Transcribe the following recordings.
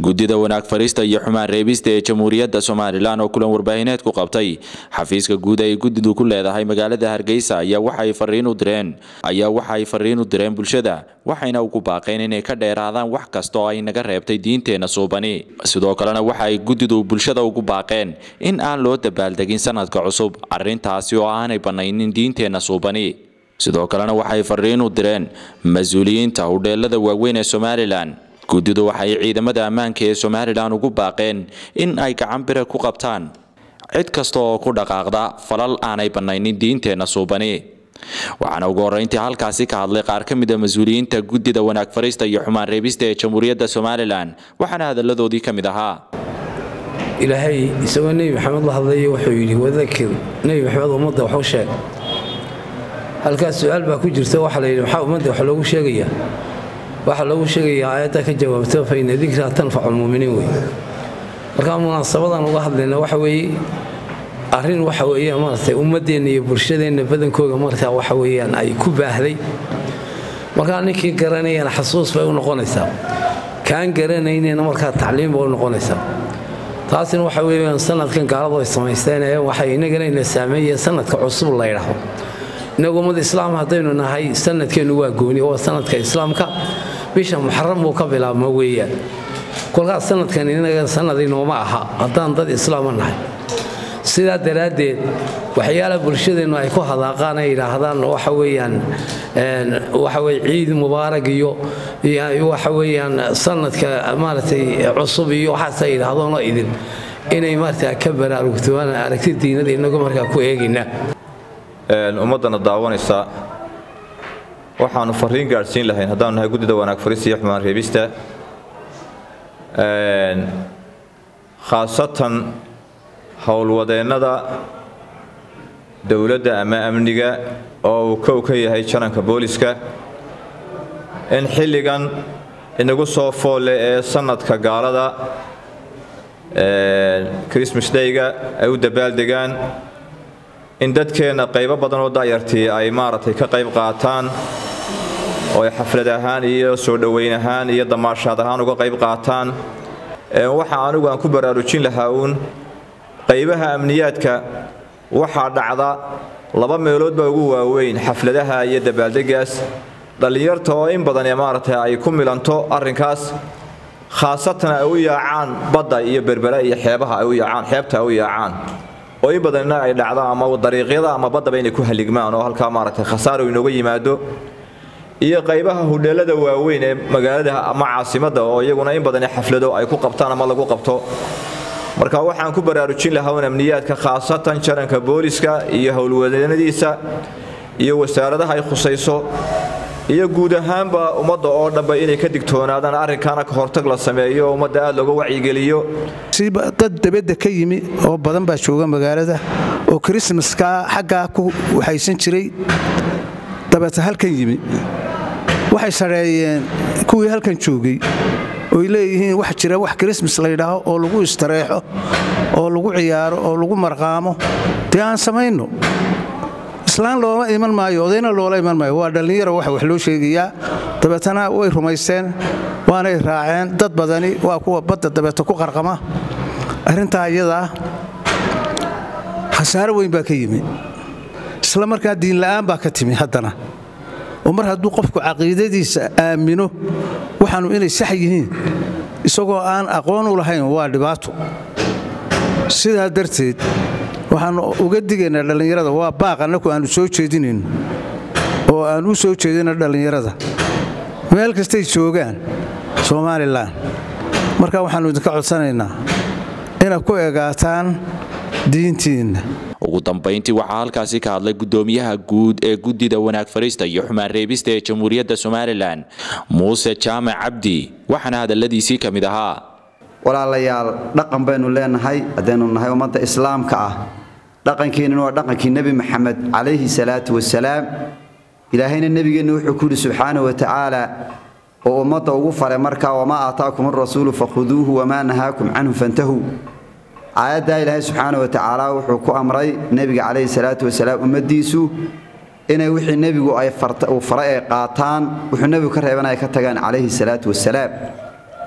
guddida wanaag fariista iyo xumaan reebista ee jamhuuriyadda somalilan oo kulan warbaahineed ku qabtay xafiiska guud ay guddidu ku leedahay magaalada hargeysa ayaa waxay fariin u direen ayaa waxa ay fariin u direen bulshada waxayna ugu baaqeen inay ka dheeraadaan wax kasta oo ay naga reebtay diinteenna suubani sidoo kalena waxa ay guddidu bulshada ugu baaqeen in aan loo dabaaldegin sanadka cusub arrintaasi oo aanay bannaynin diinteenna suubani sidoo kalena waxay fariin u direen mas-uuliyiinta hudheelada waaweyn ee somalilan guddidu waxay ciidamada ammaanka ee somalilan ugu baaqeen in ay gacan bira ku qabtaan cid kasta oo ku dhaqaaqda falal aanay bannaynin diinteenna suubani waxaana ugu horreyntii halkaasi ka hadlay qaar ka mid a mas-uuliyiinta guddida wanaag fariista iyo xumaan reebista ee jamhuuriyadda somalilan waxaana hadalladoodii ka mid ahaa ilaahay isagoo nebi maxamed la hadlaya wuxuu yidhi wadakir nebi maxamed ummadda waxu sheeg halkaas su-aal baa ku jirta waxaa la yidhi maxaa ummadda wax loogu sheegayaa waxaa loogu sheegayaa aayadda ka jawaabta fa ina dikraa tanfacu lmuuminiin wey markaa munaasabadan uga hadlayna waxa weeye arrin waxa weeyaan maaragtay ummaddeenna iyo bulshadeenna badankooga markaa waxa weeyaan ay ku baahday markaa ninkii garanayana xasuus bay u noqonaysaa kaan garanaynayna markaa tacliim bay u noqonaysaa taasina waxa weeyaan sanadkan gaaladu ay samaysteen ee waxay inagana ina saameeyeen sanadka cusub la ydhaahdo inagu ummad islaam haddaynu nahay sanadkeennu waa gooni waa sanadka islaamka bisha muxaram buu ka bilaabmo weeyaan kolkaas sanadkan inaga sanad inooma aha haddaan dad islaama nahay sidaa daraaddeed waxyaalaha bulshadeennu ay ku hadaaqaan ay yidhaahdaan waxa weeyaan waxa weye ciid mubaarag iyo waxa weeyaan sanadka maaragtay cusub iyo waxaas ay yidhaahdoonoo idin inay markaa ka baraarugtooaan aragti diinada inagu markaa ku eegaynaa ummaddana daawanaysa waxaannu fariin gaadhsiin lahayn haddaanu nahay guddida wanaag fariista iyo xumaan reebista khaasatan howlwadeennada dowladda ama amniga oo uu kow ka yahay jananka booliska in xilligan inagu soo foolle ee sannadka gaalada christmas dayga ay u dabaaldegaan in dadkeenna qaybo badan oo da'yartii ay maaragtay ka qayb qaataan oo ay xaflad ahaan iyo soo dhoweyn ahaan iyo damaashaad ahaan uga qayb qaataan waxa anigu aan ku baraarujin lahaa uun qaybaha amniyaadka waxaa dhacda laba meelood baa ugu waaweyn xafladaha iyo dabaaldegaas dhallinyarta oo in badan maaragtay ay ku milanto arrinkaas khaasatan ay u yaacaan badda iyo berbera iyo xeebaha ay u yaacaan xeebta ay u yaacaan oo in badanna ay dhacdo ama dariiqyada ama baddaba inay ku haligmaan oo halkaa maaragtay khasaaro inooga yimaado iyo qaybaha hudheelada waaweyn ee magaalada ama caasimadda oo iyaguna in badan xaflado ay ku qabtaan ama lagu qabto marka waxaan ku baraarujin lahaa un amniyaadka khaasatan jaranka booliska iyo howlwadeennadiisa iyo wasaaradaha ay khusayso iyo guud ahaanba ummadda oo dhanba inay ka digtoonaadaan arrinkaana ka hortag la sameeyo oo ummadda aad looga wacyigeliyo dad dabadda ka yimi oo badan baa jooga magaalada oo krismaska xaggaa ku waxaysan jiray dabeeta halkan yimi waxay sadheeyeen kuwii halkan joogay oy leeyihiin wax jira wax krismas layidhaaho oo lagu istareexo oo lagu ciyaaro oo lagu marqaamo dee aan samayno islaan looma iman maayo odayna loola iman maayo waa dhallinyaro waxa wax loo sheegayaa dabeetana way rumaysteen waanay raaceen dad badani waa kuwa badda dabeeta ku qarqama arrintaa iyadaa khasaaro weyn baa ka yimi isla markaa diinla'aan baa ka timi haddana oo mar hadduu qofku caqiidadiisa aamino waxaanu inay sax yihiin isagoo aan aqoon u lahayn waa dhibaato sidaa darteed waxaannu uga digaynaa dhallinyarada waa baaq annaku aannu soo jeedinayno oo aan u soo jeedino dhallinyarada meel kastay joogaan somalilan marka waxaannu idinka codsanaynaa inaad ku egaataan diintiinna ugu dambayntii waxaa halkaasi ka hadlay guddoomiyaha guud ee guddida wanaag fariista iyo xumaan reebista ee jamhuuriyadda somalilan muuse jaamac cabdi waxaana hadalladiisii ka mid ahaa walaalayaal dhaqan baynu leenahay haddaynu nahay ummadda islaamka ah dhaqankeennuna waa dhaqankii nebi maxamed calayhi salaatu wasalaam ilaahayna nebigeenna wuxuu ku yidhi subxaana wa tacaala oo ummadda ugu faray markaa wamaa aataakum arasuulu fakhuduuhu wamaa nahaakum canhu fantahuu aayaddaa ilaahay subxaana wa tacaala wuxuu ku amray nebiga calayhi salaatu wasalaam ummaddiisu inay wixii nebigu uu faray ay qaataan wuxuu nebigu ka reeban ay ka tagaan calayhi salaatu wasalaam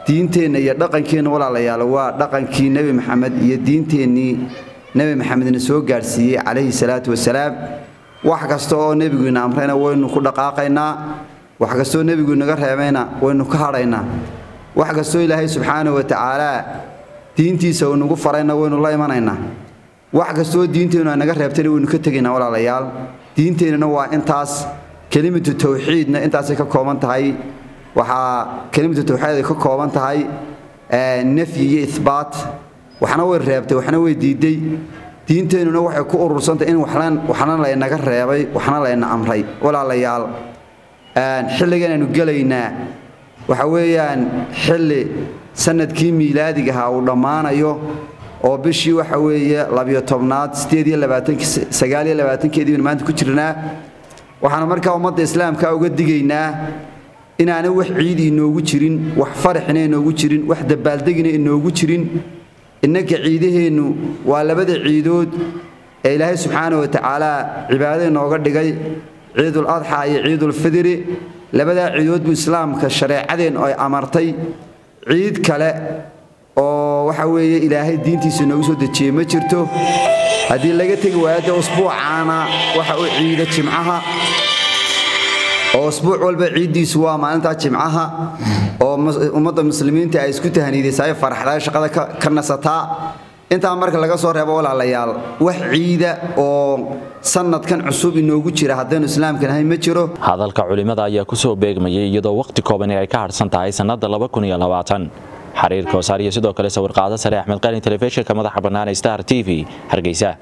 diinteenna iyo dhaqankeenna walaalayaal waa dhaqankii nebi maxamed iyo diinteennii nebi maxamedna soo gaadhsiiyey calayhi salaatu wasalaam wax kasta oo nebiguina amrayna waynu ku dhaqaaqaynaa wax kastoo nebigu inaga reebayna waynu ka hadhaynaa wax kastoo ilaahay subxaana wa tacaalaa diintiisa uu nagu farayna waynu la imanaynaa wax kastoo diinteennu ay naga reebtayna waynu ka tegaynaa walaalayaal diinteennana waa intaas kelimatu tawxiidna intaasay ka kooban tahay waxaa kelimatu tawxiid ay ka kooban tahay nafyi iyo ihbaat waxna way reebtay waxna way diiday diinteennuna waxay ku urursantahay in waxna laynaga reebay waxna layna amray walaalayaal xilligan aynu gelaynaa waxa weeyaan xilli sanadkii miilaadiga ahaa uu dhammaanayo oo bishii waxa weeye labiyo tobnaad sideed iyo labaatansagaal iyo labaatankeedii baynu maanta ku jirnaa waxaanu markaa ummadda islaamka uga digaynaa inaanay wax ciidi inoogu jirin wax faraxina inoogu jirin wax dabaaldegina inoogu jirin innanka ciidaheennu waa labada ciidood ee ilaahay subxaana wa tacaala cibaado inooga dhigay ciidul adxa iyo ciidulfidri labadaa ciidood buu islaamka shareecadeennu ay amartay ciid kale oo waxa weeye ilaahay diintiisa inoogu soo dejiyey ma jirto haddii laga tegi waayade usbuucaana waxa u ciida jimcaha oo usbuuc walba ciiddiisu waa maalintaa jimcaha oo ummadda muslimiinta ay isku tahaniidaysaay faraxdaa shaqada ka nasataa intaa marka laga soo reebo walaalayaal wax ciida oo sanadkan cusub inoogu jira haddaynu islaamka nahay ma jiro hadalka culimmada ayaa ku soo beegmayay iyadoo wakhti koobani ay ka hadhsan tahay sannadda xariirka wasaar iyo sidoo kale sawirqaado sare axmed qalin telefishinka madaxa bannaan ee star t v hargeysa